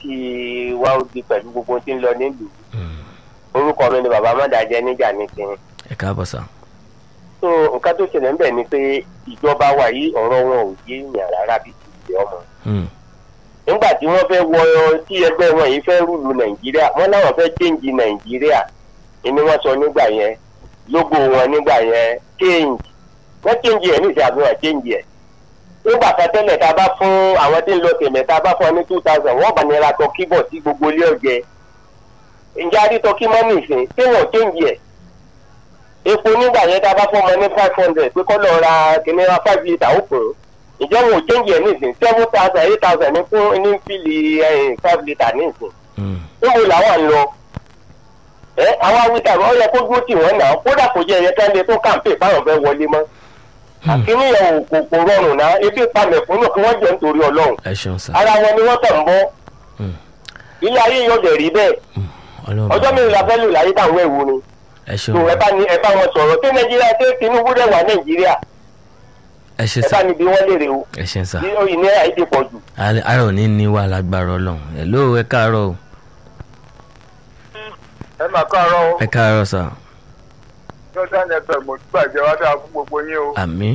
kí wá ó di pẹ̀lú gbogbo tí ń lọ nílùú Mm. orúkọ mi ni bàbá mọ́dàjẹ́ níjà ní kiri ẹ káàbọ̀ sá. so nǹkan tó ṣẹlẹ̀ ń bẹ̀ ni pé ìjọba wa yìí ọ̀rọ̀ wọn ò yé èèyàn rárá bí ti ṣe ọmọ Mm. nígbà tí wọ́n fẹ́ wọ tí ẹgbẹ́ wọn yìí fẹ́ rúlu nàìjíríà wọ́n láwọn fẹ́ change nàìjíríà ni wọ́n sọ nígbà yẹn lógo wọn nígbà yẹn change wọ́n change ẹ̀ níṣẹ́ àbí wọ́n change ẹ̀ nígbà kan tẹ́lẹ̀ tá a bá fún àwọn tí ń lọ tẹ̀mẹ̀ tá a bá fún ọ ní two thousand wọ́n bá nira tọ kíbọ̀ sí gbogbo ilé ọ̀jẹ̀ ǹjẹ́ adítọ́ kí mọ́ nìsín tí wọ́n change ẹ̀ epo nígbà yẹn tá a bá fún ọmọ ní five hundred pé kọ́ lọ ra kìnìún five litre ó kùn ún ìjọ wo change ẹ̀ nísìn seven thousand eight thousand ní fún ní fíìlì ẹ̀yìn five litre nísìn Mm. níbo làwọn ń lọ ẹ àwọn awítà ọ yẹ kó dúró tì wọ́n náà kódà kò jẹ́ ẹ̀yẹ ká lè tó kàǹpé báwọn fẹ́ wọlé mọ́ àkíní yẹn ò kò kò rọrùn náà ebi palẹ̀ fún náà kí wọ́n jẹ́ nítorí ọlọ́run ẹ ṣeun sá. ara wọn ni wọ́n tẹ̀ ń bọ́ Mm. ilé ayé yóò dẹ̀ rí bẹ́ẹ̀ Mm. ọlọ́run ọjọ́ bá- mélòó la fẹ́ lò láyé táwọn ẹ̀wù ni ẹ tó ṣeun ẹ bá ní ẹ bá wọn sọ̀rọ̀ tí nàìjíríà tí tinubu dẹ̀ wà nàìjíríà ẹ ṣe ẹ sá bá níbi wọ́n léèrè o ẹ ṣe sá. bí ìnira yìí ti pọ̀ jù. ara ò ní ní wà lágbára ọlọ́run ẹ ló ẹ káàárọ̀ o ẹ máa káàárọ̀ o ẹ káàárọ̀ sá. jordan fm mo ti gbàjẹ́ wá dáa fún gbogbo yín o àmì.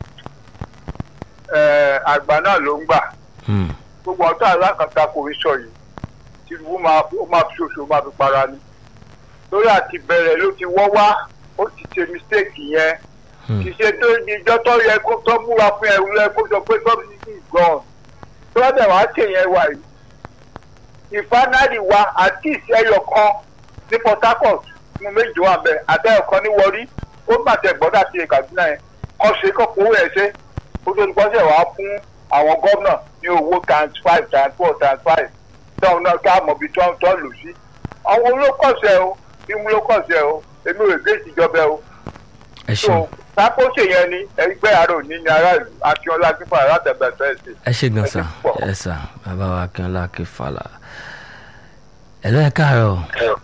Ẹ, àgbà náà ló ń gbà Mm. gbogbo ọ̀tá alákàtà kò ń sọ yìí tìlúbù máa ó máa fi ṣoṣo máa fi para ni lórí àti bẹ̀rẹ̀ ló ti wọ́ wá ó ti ṣe mistake yẹn Mm. kì í ṣe tó ìjọ tó yẹ kó tó múra fún ẹrú rẹ kó sọ pé subsidy is gone tó bá dẹ̀ wá ṣe yẹn wà yìí ìfanárì wa àti ìṣẹ́yọ kan ní port harcourt ní méjì wà bẹ́ẹ̀ àtẹ́yọ kan ní wọrí ó bàtẹ̀ gbọ́dọ̀ àti ìkàdúnà yẹn kọ́ ṣe kọ́ kówó ẹ̀ ṣe ó tó ti pọ́sẹ̀ wá fún àwọn gómìnà ní owó times five times four times five tóun náà ká mọ̀ bí tó ń tọ́ lù sí àwọn olókọ̀ọ̀sẹ̀ o bí mo lókọ̀ọ̀sẹ̀ o èmi ò gbé ìjọba o ẹ so ṣeun sápó ṣèyẹn ni ẹgbẹ́ àárò ní ní aráàlú akínọlá kíkọ́ alátẹ̀bẹ̀tẹ̀ ẹ̀sìn. ẹ ṣe gan ẹ sá ṣe púpọ̀. ẹ sá bàbá wa akínọlá akínfàlà ẹ lọ ẹ káàárọ̀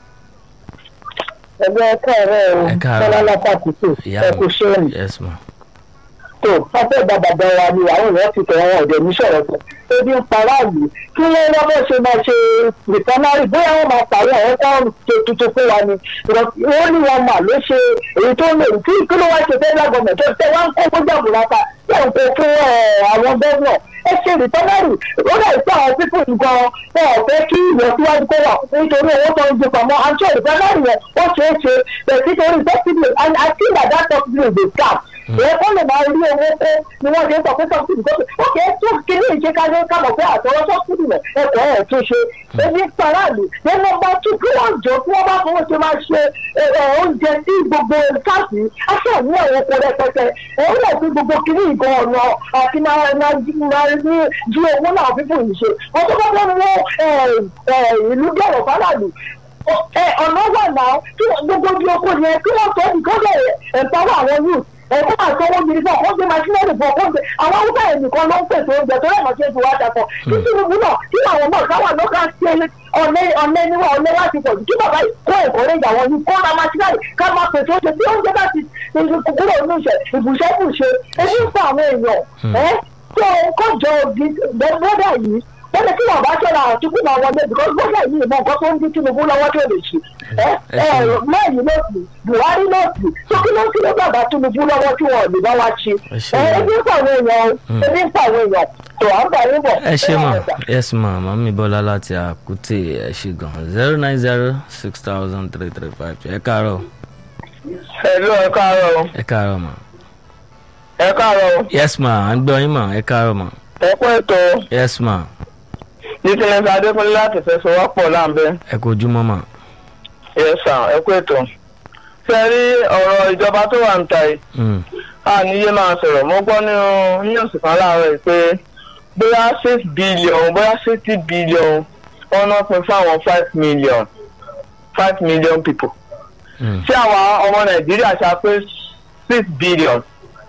ẹgbẹ́ káàárọ̀ o Ẹ káàárọ̀. kọ́lá lápapùtò ìyá ẹ kò mi ṣe é yes ma tó pápẹ́ bàbàbà wa ni àwọn èèyàn ti tẹ̀wọ́n ọ̀dẹ̀ ní sọ̀rọ̀ sọ ebi ń para àlù kí wọ́n wọ́n bọ́ ṣe máa ṣe rìfánárì bóyá wọ́n máa pàrọ̀ àwọn táwọn ṣe tuntun fún wa ni wọ́n ní wọn mà ló ṣe èyí tó lè kí kí ló wá ṣe federal government tó tẹ wá ń kó gbọ́dọ̀ àbúrátà yóò kó fún ẹ, àwọn gómìnà ẹ ṣe rìfánárì ó dà sí àwọn pípọ̀ nǹkan wọn ò fẹ́ kí ìlọsíwájú kó wà nítorí owó tó ń gbé pamọ́ àti rìfánárì yẹn ó ṣeé ṣe bẹ̀ẹ̀ nítorí subsidy and I think that that subsidy dey scam ìyẹn kó lè máa rí owó kó ni wọ́n ṣe ń sọ pé subsidy tó ṣe ó kì í tún kíní ìṣe ká ló kábọ̀ pé àtọwọ́ subsidy rẹ̀ ẹ̀kọ́ ẹ̀ tún ṣe ebi paráàlú ní nọmba two kí wọ́n jọ kí wọ́n bá fọwọ́ ṣe máa ṣe ẹ, ẹ, oúnjẹ sí gbogbo káàsì aṣọ ní àwọn oko rẹpẹtẹ òun náà fi gbogbo kíní ìgan ọ̀nà àti máa máa jí máa ní jí owó náà fífò yìí ṣe wọ́n tó bá fẹ́ wọ́n ìlú dọ̀rọ̀ fáráàlú ẹ ọ̀nà wà náà kí wọ́n- gbogbo ojú oko yẹn kí wọ́n sọ nìkan bẹ̀rẹ̀ ẹ̀ńpáwọ̀ àwọn youth ẹ̀kọ́ àtọwọ́ yìí fún ọkọ̀ gbé maṣínẹ́rì fún ọkọ̀ gbé àwọn haúsá yẹn nìkan ló ń pèsè oúnjẹ tó rẹ̀ mọ̀ṣẹ́ ju wá dàpọ̀ kí tinubu náà kí àwọn náà káwọn náà ká ṣe ọ̀nẹ́ ọ̀nẹ́ níwá ọ̀nẹ́ wá ti pọ̀ jù kí bàbá yìí kó ẹ̀kọ́ rẹ̀ ìyàwó yìí kó ra maṣínẹ́rì ká máa pèsè oúnjẹ tí oúnjẹ bá ti kúrò nínú ìṣẹ̀ ìbùṣẹ́bùṣe ebi ń fa àwọn èèyàn ẹ́ tó kọjọ gbọ́dọ̀ yìí wọ́n ní kí wọ́n bá ṣọ́ra àtúkù máa wọlé because gbọ́dọ̀ yìí mọ nǹkan tó ń dín tinubu lọ́wọ́ tó lè ṣe ẹ ẹ mẹ́rin ló sì buhari ló sì tó kí ló kí ló bàbá tinubu lọ́wọ́ tí wọ́n lè bá wa ṣe Ẹ ṣé. ẹ ebi ń pa àwọn èèyàn o ebi ń pa àwọn èèyàn tó à ń bá yín bọ̀. ẹ ṣe mà ọ̀sà. yes ma mami bọ́lá láti àkútè ẹ ṣe gan zero nine zero six thousand three three five ẹ káàárọ̀ ẹ̀lú ẹ káàárọ̀ o ẹ káàárọ̀ ma ẹ káàárọ̀ o yes ma à ń gbọ́ yín ma ẹ káàárọ̀ ma ẹ kú ètò yes ma nítorí adékúnlé láti fẹsọwọ́pọ̀ láǹbẹ́ ẹ kú ojúmọ́ ma yẹsà ẹ kú ètò ṣe rí ọ̀rọ̀ ìjọba tó wà ń ta yìí Mm, a níyé máa sọ̀rọ̀ mo gbọ́ nínú news kan láàárọ̀ yìí pé bóyá six billion bóyá sixty billion wọ́n náà pín fún àwọn five million five million people mm, tí àwa ọmọ nàìjíríà ṣe pé six billion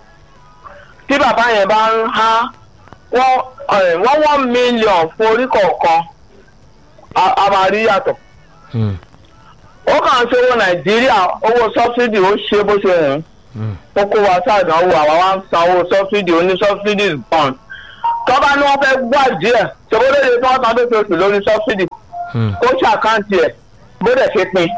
tí bàbá yẹn bá ń há wọ́n ẹ̀, wọ́n one million fún orí kọ̀ọ̀kan a- a máa rí yàtọ̀ mm, ó kàn ń ṣe owó nàìjíríà owó sọ́fídì ó ṣe bó ṣe wù ú mm. ó kó wa sáàdánwò àwa wá ń san owó sọ́fídì oní sọ́fídì gan tọ́ba ni wọ́n fẹ́ gbọ́ díẹ̀ ṣòwòlóye tí wọ́n san lóṣooṣù lórí sọ́fídì Hmm. kó ṣàkáǹtì ẹ̀ bó dẹ̀ ṣe pin.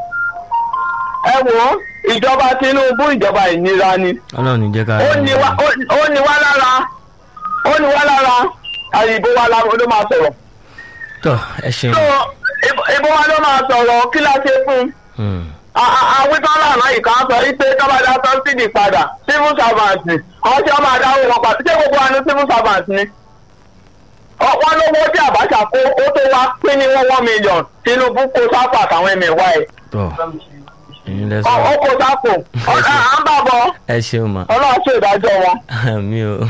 ẹ wo ìjọba tinubu ìjọba ìnira ni ọlọ́run ní jẹ́ ká ó ní wá ó- ó ní wá lára ó ní wá lára àyìnbó wa lára ló máa sọ̀rọ̀. tọ́ ẹ ṣeun. so ìbò- ìbò wa ló máa sọ̀rọ̀ kí la ṣe fún un Hmm. àwọn tọ́lá náà ìka sọ wípé tọ́badà sọ́sídì padà civil servant ni àwọn tí wọ́n máa dáwọ́ wọn padà ṣé gbogbo wa ní civil servant ni. Ọ- wọ́n lówó tí àbáṣà kó ó tó wá pín ní one one million tinubu kó sápò àtàwọn ẹ̀mẹ̀wá ẹ̀ tọ́ ẹ̀yin lẹ Ọ- sọ ó kó sápò Ọ- à à ń bà bọ̀ ẹ ṣeun ma ọlọ́run ṣe ìdájọ́ wọn. mi ò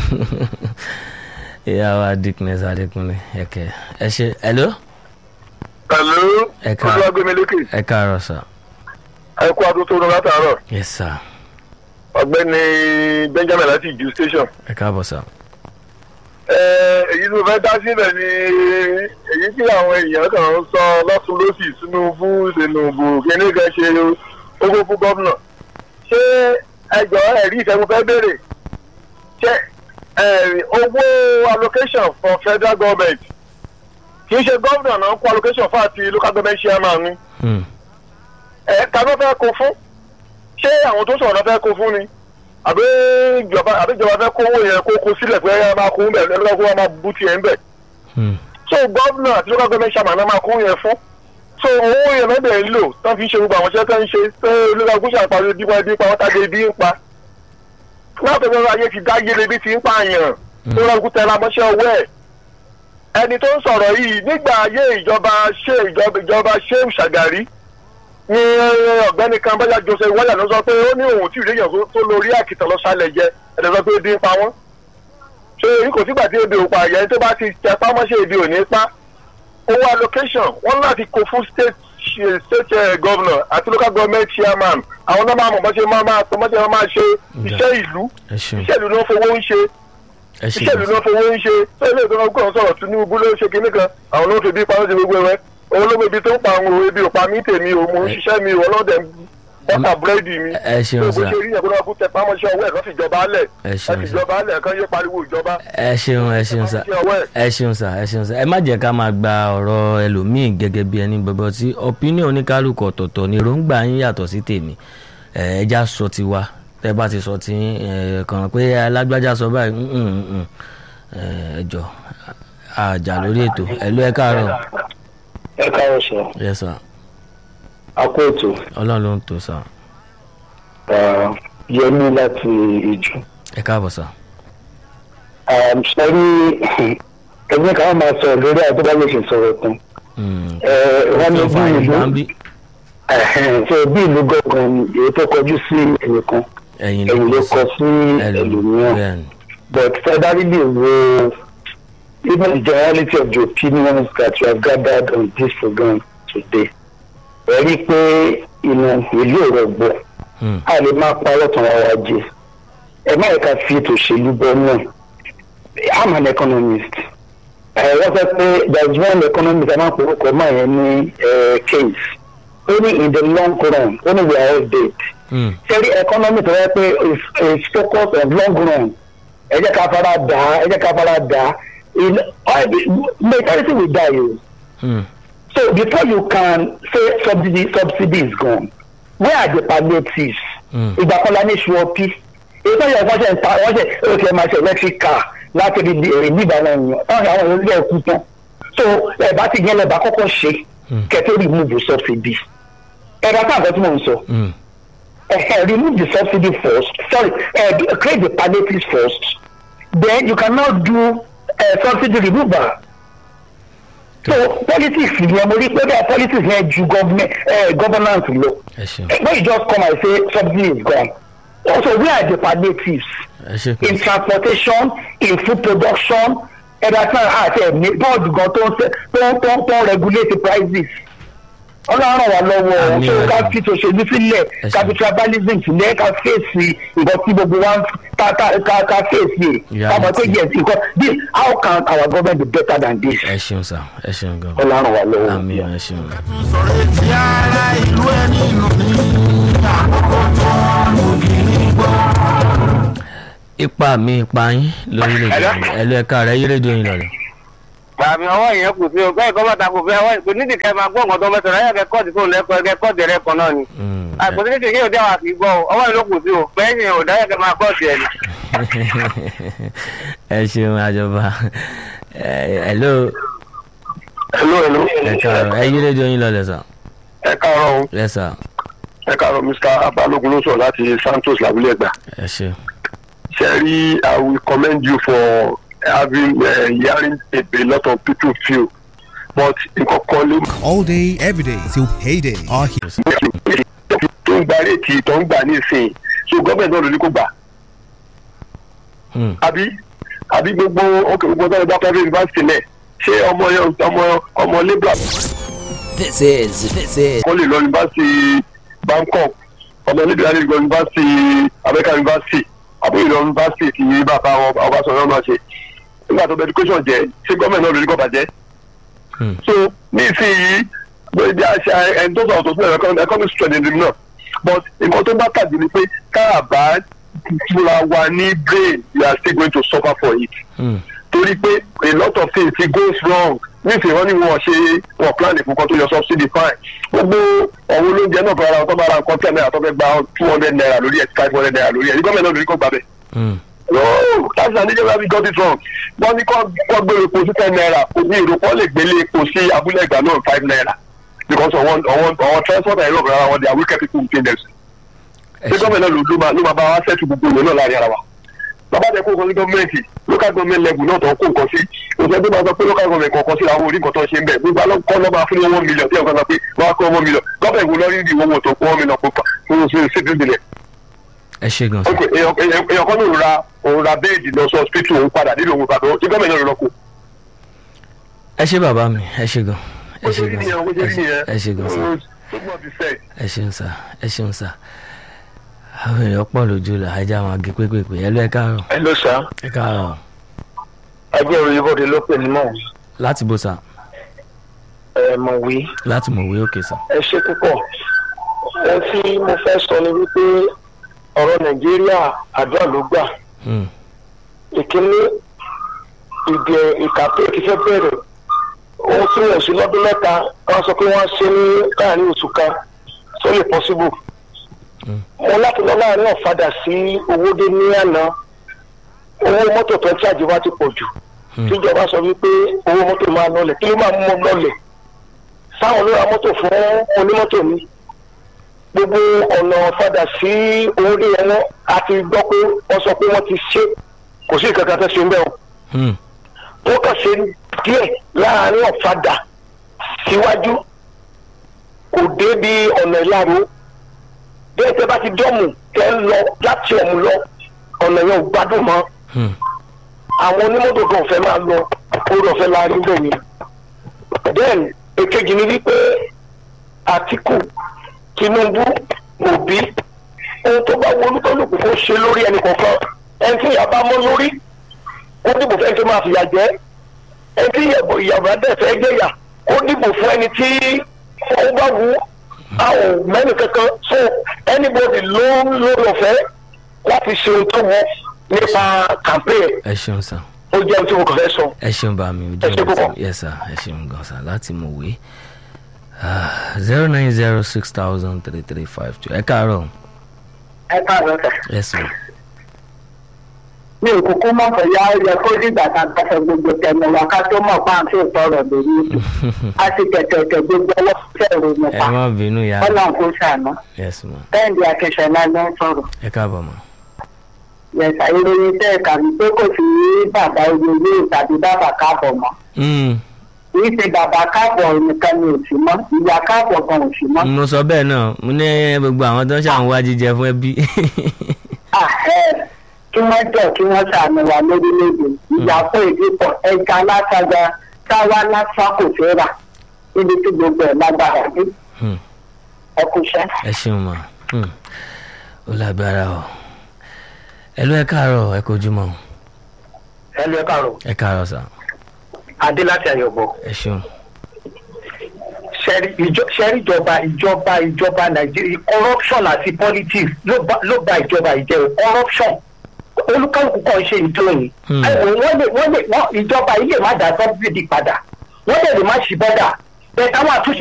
ìyá wa dickness adékúnlé ẹ̀kẹ́ ẹ ṣe hello pẹ̀lú Ẹ ká- olúwàgbémilékè ẹ káàárọ̀ sà ẹ kú adún tó rún látàárọ̀ yes sir ọ̀gbẹ́ni benjamin láti ìjú station. ẹ káàbọ̀ sà. Ẹ, èyí tó fẹ́ dá sílẹ̀ ni èyí tí àwọn èèyàn kan ń sọ lọ́tún lọ́sì tinubu tinubu kíní kan ṣe owó fún gómìnà ṣé ẹjọ́ ẹ̀rí ìṣẹ́gun fẹ́ béèrè ṣé ẹ, owó allocation for federal government kì í ṣe gómìnà náà kó allocation fún àti local government chairman ni Hmm. ẹ ta ló fẹ́ kó fún ṣé àwọn tó sọ̀rọ̀ náà fẹ́ kó fún ni àbí ìjọba àbí ìjọba fẹ́ kó owó yẹn kó kó sílẹ̀ pé ẹ máa kó ń bẹ̀ ẹ lọ́kọ́ kó wọn máa bú tiẹ̀ ń bẹ̀ Hmm. so gómìnà àti local government chairman náà máa kó yẹn fún so owó yẹn náà bẹ̀ ń lò tán fi ń ṣe gbogbo àwọn iṣẹ́ tó ń ṣe tó olóògbé gúúsù àpàrọ̀ ibi pa ibi pa wọ́n tàbí ibi ń pa láti ọjọ́ ayé ti dá yé lebi ti ń pààyàn tó lọ́ọ́ tẹ̀lé amọ́ṣẹ́ owó ẹ̀ ẹni tó ń sọ̀rọ̀ yìí nígbà ayé ìjọba ṣé ìjọba ìjọba ṣé ṣàgàrí ní ọ̀gbẹ́ni kan bọ́jà joseph wáyà ló sọ pé ó ní òun tí ìrèyàn tó lórí àkìtàn lọ sálẹ̀ jẹ ẹ̀dẹ̀ sọ pé ebi ń pa wọ́n ṣé èyí kò sígbà tí ebi ò pa àyẹ̀ tó bá ti tẹ pámọ́ṣẹ́ ebi ò ní pa owó allocation wọ́n láti kó fún state ṣe- state eh, governor àti local government chairman àwọn náà máa mọ̀ bọ́ṣe máa máa tọ́ bọ́ṣe máa ṣe iṣẹ́ ìlú ẹ ṣeun iṣẹ́ ìlú ló ń fowó ń ṣe ẹ iṣẹ́ ìlú ṣeun ló ń fowó ń ṣe tó ilé ìtọ́nà gbọ́n sọ̀rọ̀ tinubu ló ń ṣe kinní kan àwọn ló ń fi bí pa ó ṣe gbogbo ẹ̀wẹ́ òun ló mọ ibi tó ń pa àwọn òwe ibi ò pa mí tèmi ò mò ń ṣiṣẹ́ mi ò ọlọ́dẹ bọ́tà búrẹ́dì mi ẹ ṣeun tó bó sà ṣe rí yẹn kó lọ́wọ́ kó tẹ pámọ́ṣẹ́ ọwọ́ ẹ̀ lọ́ fi jọba alẹ̀ ẹ ẹ ṣeun fi sà jọba alẹ̀ kan yé pariwo ìjọba ẹ ṣeun ẹ ṣeun sà pámọ́ṣẹ́ ọwọ́ ẹ̀ ẹ ṣeun sà ẹ ṣeun sà ẹ má jẹ́ ká máa gba ọ̀rọ̀ ẹlòmíì gẹ́gẹ́ bí ẹni gbogbo tí opinion oníkálukú ọ̀tọ̀ọ̀tọ̀ ni èròǹgbà yín yàtọ̀ sí tèmi ẹ ẹja sọ ti wa tẹ bá ti sọ ti yín, ẹ kàn pé alágbájá sọ báyìí mm, mm, mm. ẹ ẹ jọ àjà lórí ètò ẹ ló ẹ káàárọ̀ ẹ káwọ́ sọ yes sir akó ètò ọlọ́run ló ń tò sà yẹmí láti ìjù. ẹ káàbọ̀ sà sọ́rí ẹgbẹ́ kan máa sọ lórí àwọn tó bá lè ṣe sọ̀rọ̀ kan. Mm. wọ́n ní Tó bí fa ìlú ìgbà ń bí ṣe bí ìlú gọ̀ọ̀kan ni èyí tó kọjú sí ẹnìkan ẹ̀yin ẹ̀yìn ló kọ sí ẹlòmíràn ẹlòmíràn. bẹ́ẹ̀ ni. but federally wo even the generality of the opinions that we have gathered on this program today ẹ rí i pé inú ìlú òrọ̀gbọ̀ Mm. a lè máa parọ́ tán wa wá jẹ ẹ má yẹ ká fi ètò òṣèlú bọ́ náà i'm an economist ẹ wọ́n sọ pé there is one economist a máa ń porúkọ máa yẹn ní eh, case ó ní in the long run ó ní we are all dead Mm. sẹ́rí economy tó yẹ pé is is focus on long run ẹ jẹ́ ká fara dà á ẹ jẹ́ ká fara dà á in all the mentality will die o Mm. so before you can say subsidy subsidy is gone where are the palliatives Mm. ìgbà kan la ní ṣùọ́pì èyí tó yẹ kó ṣe ń ta wọ́n ṣe ó ti ẹ̀ máa ṣe electric car láti rí èrè nígbà náà yàn táwọn àwọn èèyàn ilé ẹ̀kú tán so ẹ̀bá ti yẹn lẹ́bàá kọ́kọ́ ṣe Mm. kẹ́tẹ́ remove subsidy ẹ̀rọ àtàkọ́ tí mò ń sọ Mm. uh, remove the subsidy first sorry uh, create the palliatives first then you cannot do uh, subsidy removal so politics yẹn mo rí pé bẹ́ẹ̀ politics yẹn ju government uh, governance lọ ẹ ṣeun when you just come and say subsidy is gone also where are the palliatives ẹ ṣe in kò transportation in food production ẹ̀dá tí wọ́n àti ẹ̀mí bọ́ọ̀dù gan tó ń ṣe- tó ń tó ń tó ń regulate prices ọlọ́run wà lọ́wọ́ Àmín, tó ká àmín. fi tòṣèlú sílẹ̀ Ẹ ṣé. capitalism sílẹ̀ ká fèsì nǹkan tí gbogbo wa ń ká ká ká ká fèsì Reality. ká mọ̀ pé yes nǹkan this how can our government be better than this ẹ ṣeun sà ẹ ṣeun gan ọlọ́run wà lọ́wọ́. àmì ẹ ṣeun. sọ̀rọ̀ etí ara ìlú ẹni nù ní àkókò tó lù kì í gbọ́. ipa mi ipa yín lórílẹ̀‐èdè Hello? yìí ẹ̀lú ẹ̀ka rẹ̀ yí rédíò yín lọ́lẹ̀. bàmí ọwọ́ yẹn kù sí o bẹ́ẹ̀ kọ́ bàtà kò fi ọwọ́ kò nídìí kẹ́ máa gbọ́ nǹkan tó mẹ́sàn-án ayé kẹ́ kọ́ọ̀tì fóònù lẹ́kọ̀ọ́ ẹ̀kẹ́ kọ́ọ̀tì rẹ̀ kan náà ni. Mm, àgbọ̀n títí kí òde àwọn àkìí gbọ́ o ọwọ́ yẹn ló kù sí o bẹ́ẹ̀ ni òde ayé kẹ́ máa kọ́ọ̀tì ẹ̀ ni. ẹ ṣeun àjọba ẹ̀lú hello hello ẹ̀ka rẹ̀ ẹ yí rédíò yín lọ́lẹ̀ sà ẹ káàárọ̀ o ẹ sà ẹ káàárọ̀ mr abalogun ló sọ láti santos labule ẹgbà ẹ ṣe. sherry i will commend you for having uh, hearing a, a lot of people feel but nǹkan kan ló all day, every day till payday. Our he- tó ń gba réètì tó ń gbà ní ìsìn so gọ́ọ̀mẹ̀ntì náà ló ní kó gbà Hmm. àbí àbí gbogbo ọkọ̀ gbogbo ọ̀dọ́ ìgbà private university náà ṣé ọmọ ọmọ ọmọ labour This is, this is kan lè lọ yunifásitì bangkok ọmọ níbi láti lọ yunifásitì american university àbúrò lọ yunifásitì tí bàbá ọbaṣọyọ náà ṣe nígbà tó bẹ education jẹ ṣé gọọmenti náà lórí kọ bàjẹ́. Hmm. so ní ìsinyìí bóyá bí a ṣe ẹni tó sọ̀rọ̀ tó sílẹ̀ economic strength in náà but nǹkan tó bá tàbí ni pé káàbá fúnra wa ní brain we are still going to suffer for it Hmm. torí pé a lot of things it goes wrong nísìnyí wọn ní wọn ṣe wọn plan ìfúnkan tó yọ subsidy fine gbogbo ọ̀hún olóúnjẹ náà fara wọn tó bá ra nǹkan ten naira tó fẹ́ gba two hundred naira lórí ẹ̀ five hundred naira lórí ẹ̀ ní gọ́ọ̀mẹ̀ntì náà lórí kò gbà bẹ́ẹ̀. Hmm. no that's an illegal we got it wrong wọ́n ní kọ́ kọ́ gbé epo sí ten naira kò ní ìròpọ̀ lè gbélé epo sí abúlé ìgbà náà five naira because ọ̀wọ́n ọ̀wọ́n ọ̀wọ́n transport and europe rárá wọn they are wicked people within them ẹ ṣé ṣe. gọ́ọ̀mẹ̀ntì náà ló ló máa ló máa bá wa ṣẹ́tù gbogbo ìwé náà láàrin ara wa bàbá tẹ kó nǹkan sí gọ́ọ̀mẹ̀ntì local government level náà tó ń kó nǹkan sí òṣèlú tó máa sọ pé local government kọ̀ọ̀kan sí àwọn orí nǹkan tó ń ṣe ń bẹ̀ gbogbo alọ́kọ́ lọ́ máa fún ní one million tí ẹ̀ka sọ pé wọ́n á kó one million gọ́ọ̀mẹ̀ntì wo lọ́rí ìdí owó tó kó one million fún fún fún city billion ẹ ṣe gan sa. ok èèyàn èèyàn èèyàn kan ló ra òun ra béèdì lọ sí hospital òun padà nílò òun padà tí gọ́ọ̀mẹ̀ntì náà lọ kó. ẹ ṣe bàbá mi ẹ ṣe gan ẹ ṣe gan sa Ó ṣe rí nìyẹn, ẹ ṣe gan sa ó ṣe mọ̀ bí fẹ́ẹ̀. ẹ ṣeun sa ẹ ṣeun sa àwọn èèyàn pọ̀ lójú la ajá wọn gé pépèpé ẹ lọ ẹ káàárọ̀ ẹ ló sá ẹ káàárọ̀ ẹgbẹ́ òyìnbó ló pè ní mọ̀ láti bó sa ẹ mọ̀wé láti mọ̀wé òkè sa. ẹ ṣe púpọ̀ ohun tí mo fẹ́ sọ ni wípé ọ̀rọ̀ nàìjíríà àdúrà ló gbà Hmm. ìkíní ìdè ìkàpé ti fẹ́ bẹ̀rẹ̀ ohun tí wọ́n sí lọ́dún mẹ́ta wọ́n sọ pé wọ́n ṣe ní láàrin oṣù kan tó lè possible mo láti lọ láàrin ọ̀fadà sí owódé ní àná owó mọ́tò tó ń tí àjẹwá ti pọ̀ jù Hmm. tíjọba sọ wípé owó mọ́tò máa lọlẹ̀ kí ló máa mú ọ lọlẹ̀ sáwọn ló ra mọ́tò fún onímọ́tò ni gbogbo ọ̀nà ọ̀fadà sí owódé yẹn náà a ti gbọ́ pé wọ́n sọ pé wọ́n ti ṣe kò sí ìkankan tó ṣe ń bẹ̀ o Hmm. ó kàn ṣe díẹ̀ láàrin ọ̀fadà síwájú kò dé bí ọ̀nà ìlàró bí ẹ̀jẹ̀ bá ti dọ́mù tẹ́ ń lọ láti ọ̀mù lọ ọ̀nà yẹn ò gbádùn mọ́ Hmm. àwọn onímọ́tò kan fẹ́ máa lọ orí ọ̀fẹ́ láàrin bẹ́ẹ̀ ni then èkejì ni wípé àtìkù tinubu òbí ohun tó bá wọ olúkálùkù kó ṣe lórí ẹnì kọ̀ọ̀kan ẹni tí ìyá bá mọ́ lórí ó dìbò fún ẹni tó máa fìyà jẹ ẹni tí ìyàwó dẹ̀ fẹ́ gbéyà ó dìbò fún ẹni tí ó bá wù a ò mẹ́rin kankan so anybody ló lórí ọ̀fẹ́ láti ṣe ohun tó wù nípa campaign ẹ ṣeun sa ó jẹ́ ohun tí mo kàn fẹ́ sọ. ẹ ṣeun bá mi Ẹ ṣé ojú púpọ̀. ọ̀rẹ́ yes sir ẹ ṣeun gan sa láti mọ̀wé zero nine zero six thousand three three five two ẹ káàárọ̀ ẹ káàárọ̀ sà. ẹ sùn. mi ò kúkú mọ̀ pé yá yẹ kó dìgbà tá a bá fẹ́ gbogbo tẹnu wa ká tó mọ̀ pa àti ìtọ́rọ̀ lórí ètò a sì tẹ̀tẹ̀tẹ̀ gbogbo ọwọ́ fẹ́ẹ̀rù ẹ nípa má bínú ya ọlọ́run kò ṣàánú yes ma bẹ́ẹ̀ni akẹ́sọ̀lá ló ń sọ̀rọ̀ ẹ káàbọ̀ ma. yẹ̀sà ìròyìn tẹ́ ẹ̀ka mi pé kò sí bàbá oyè tàbí bàbá káàbọ̀ mọ́ Hmm. kì í ṣe bàbá káàbọ̀ nìkan ni ò sí mọ́ ìyá káàbọ̀ gan ò sí mọ́. mo sọ bẹ́ẹ̀ náà mo ní gbogbo àwọn tó ń ṣàwọn wá jíjẹ fún ẹbí. àhẹ́ kí wọ́n jọ kí wọ́n ṣàánú wa lórílẹ̀‐èdè ìyàpọ̀ èdè pọ̀ ẹja látaga táwa lásán kò fẹ́ rà níbi tí gbogbo ẹ̀ lágbára dé Hmm. ẹ kú iṣẹ́. ẹ ṣeun ma Hmm. ó lágbára o ẹ ló ẹ káàárọ̀ ẹ kojú mọ́ o. ẹ lọ ẹ káàárọ̀ ẹ káàárọ̀ sà adé láti àyọ̀bọ̀ ẹ ṣeun. ṣẹ́rí ìjọba ìjọba ìjọba nàìjíríà corruption àti politics ló bá ló bá ìjọba ìjẹ́ o corruption olúkálùkù kan ṣe ìjọ yìí Hmm. ẹ̀wọ̀n wọ́n lè wọ́n lè wọ́n ìjọba yìí lè má dá sọ́bìdì padà wọ́n lè lè má ṣí bọ́dà bẹ́ẹ̀ táwọn àtúnṣe